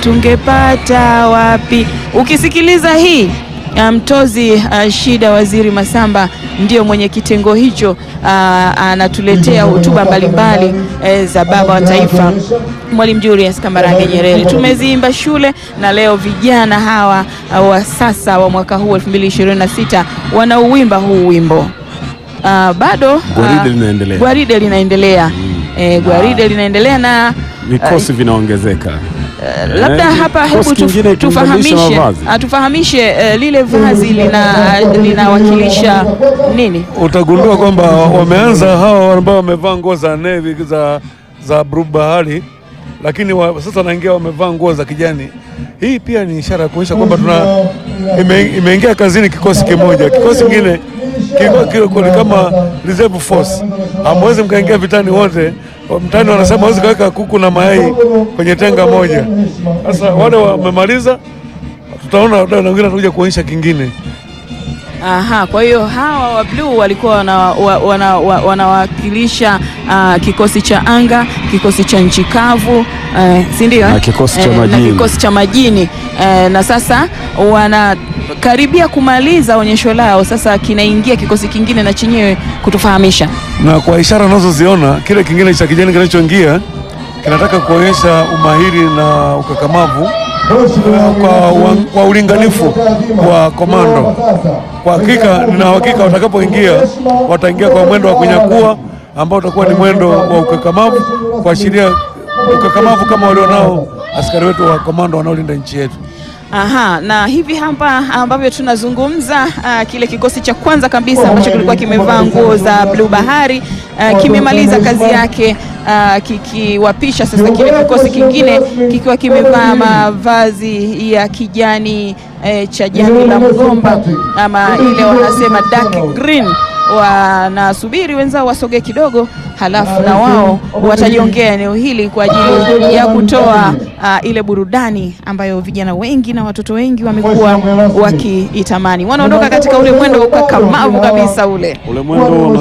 tungepata wapi? Ukisikiliza hii Mtozi uh, Shida Waziri Masamba ndio mwenye kitengo hicho uh, anatuletea hotuba mbalimbali eh, za baba wa taifa Mwalimu Julius Kambarage Nyerere. Tumeziimba shule na leo vijana hawa uh, wa sasa wa mwaka huu 2026 wanauimba huu wimbo. Uh, bado Gwaride uh, linaendelea. gwaride linaendelea eh, gwaride linaendelea na Vikosi vinaongezeka. Uh, labda Eh, hapa kikosi hebu tuf, kingine tufahamishe kimebadilisha mavazi. ah, tufahamishe eh, lile vazi lina linawakilisha nini? utagundua kwamba wameanza hawa ambao wamevaa nguo za nevi za, za bluu bahari, lakini wa, sasa wanaingia wamevaa nguo za kijani. Hii pia ni ishara ya kuonyesha kwamba tuna ime, imeingia kazini kikosi kimoja. Kikosi kingine kiko- kiko kiko ni kama reserve force, hamwezi mkaingia vitani wote. Mtani wanasema hawezi kaweka kuku na mayai kwenye tenga moja. Sasa wale wamemaliza, tutaona wadau na wengine watakuja kuonyesha kingine. Aha, kwa hiyo hawa wa bluu walikuwa wanawakilisha wana, wana, wanawakilisha, ah, kikosi cha anga, kikosi cha nchi kavu eh, si ndio? Na kikosi cha Eh, majini. na kikosi cha majini eh, na sasa wanakaribia kumaliza onyesho lao, sasa kinaingia kikosi kingine na chenyewe kutufahamisha na kwa ishara unazoziona kile kingine cha kijani kinachoingia kinataka kuonyesha umahiri na ukakamavu uh, kwa, wa- kwa ulinganifu wa komando. Kwa hakika, nina hakika watakapoingia wataingia kwa mwendo wa kunyakua ambao utakuwa ni mwendo wa ukakamavu, kuashiria ukakamavu kama walionao askari wetu wa komando wanaolinda nchi yetu. Aha, na hivi hapa ambavyo tunazungumza ah, kile kikosi cha kwanza kabisa ambacho kilikuwa kimevaa nguo za bluu bahari ah, kimemaliza kazi yake ah, kikiwapisha sasa kile kikosi kingine kikiwa kimevaa mavazi ya kijani eh, cha jani la mgomba ama ile wanasema dark green. Wanasubiri wenzao wasogee kidogo, halafu na wao watajiongea eneo hili kwa ajili ya kutoa ah, ile burudani ambayo vijana wengi na watoto wengi wamekuwa wakiitamani. Wanaondoka katika ule mwendo wa ukakamavu kabisa ule. Ule mwendo